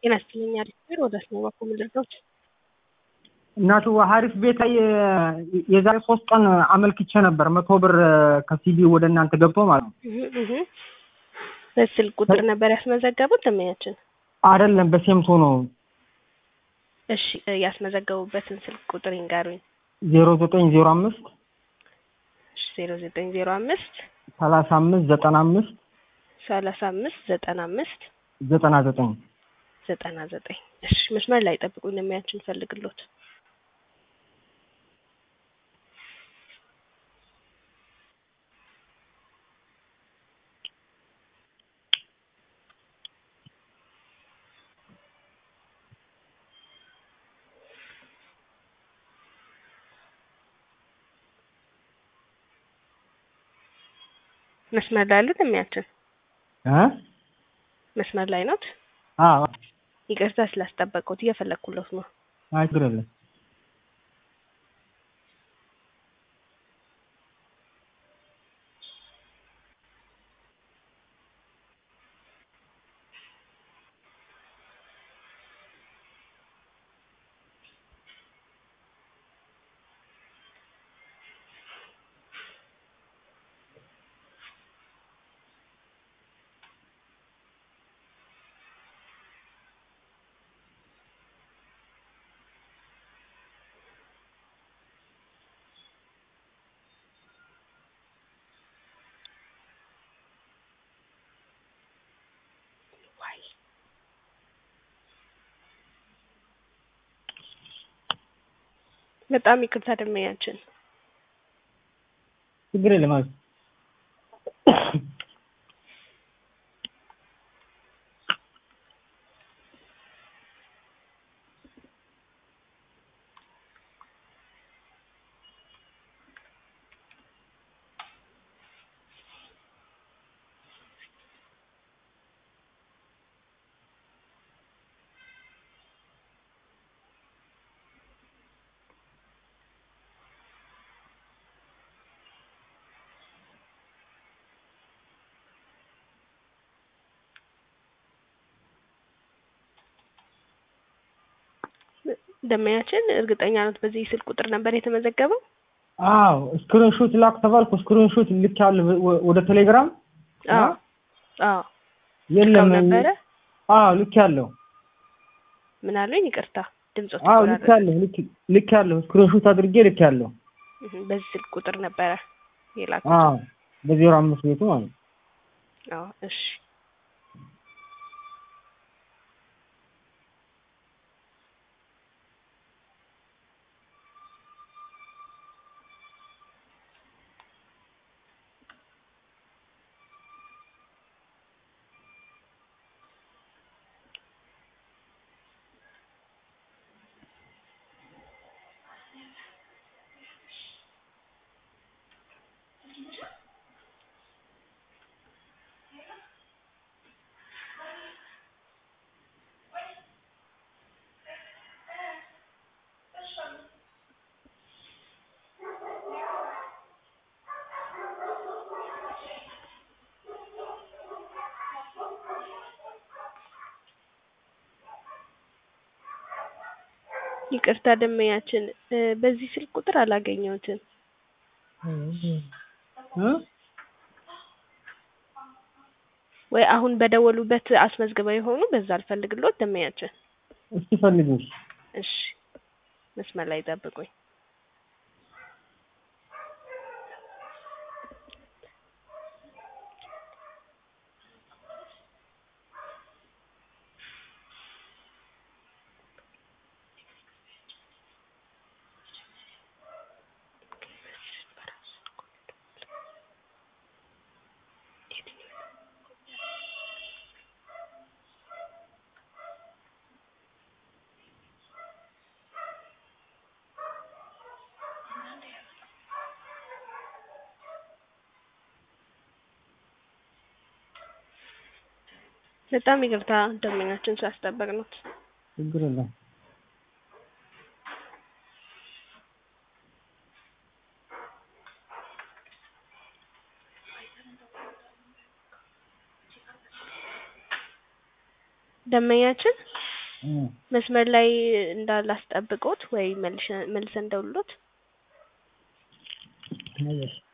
ጤና ይስጥልኝ አሪፍ ብር ወደ ስነ በኩል ልርዳዎት? እናቱ ሀሪፍ ቤት ላይ የዛሬ ሶስት ቀን አመልክቼ ነበር መቶ ብር ከሲቢ ወደ እናንተ ገብቶ ማለት ነው። እህ እህ በስልክ ቁጥር ነበር ያስመዘገቡት ደንበኛችን? አይደለም በሴምቶ ነው። እሺ ያስመዘገቡበትን ስልክ ቁጥር ይንገሩኝ። ዜሮ ዘጠኝ ዜሮ አምስት እሺ ዜሮ ዘጠኝ ዜሮ አምስት ሰላሳ አምስት ዘጠና አምስት ሰላሳ አምስት ዘጠና አምስት ዘጠና ዘጠኝ ዘጠና ዘጠኝ እሺ መስመር ላይ ጠብቁኝ ደንበኛችን ፈልግሎት መስመር ላይ አለ ደንበኛችን እ መስመር ላይ ኖት? አዎ ይቅርታ ስላስጠበቅኩት እየፈለግኩለት ነው። አይ ችግር የለም። በጣም ይቅርታ ደንበኛችን ችግር የለም ማለት ደንበኛችን እርግጠኛ ኖት በዚህ ስልክ ቁጥር ነበር የተመዘገበው? አዎ ስክሪንሾት ላክ ተባልኩ። ስክሪንሾት ልኬያለሁ ወደ ቴሌግራም። አዎ አዎ የለም ነበረ። አዎ ልኬያለሁ። ምን አሉኝ? ይቅርታ ድምጾት አዎ ልኬያለሁ ልኬያለሁ። ስክሪንሾት አድርጌ ልኬያለሁ። በዚህ ስልክ ቁጥር ነበረ የላኩት? አዎ በዜሮ አምስት ቤቱ ማለት ነው። አዎ እሺ ይቅርታ ደንበኛችን በዚህ ስልክ ቁጥር አላገኘሁትም። ወይ አሁን በደወሉበት አስመዝግበው የሆኑ በዛ አልፈልግሎት ደንበኛችን። እስኪ ፈልጊው። እሺ መስመር ላይ ጠብቁኝ። በጣም ይቅርታ ደንበኛችን ስላስጠበቅነው። ችግር የለም። ደንበኛችን እም፣ መስመር ላይ እንዳላስጠብቆት ወይ መልሸ- መልሰን እንደውሎት እሺ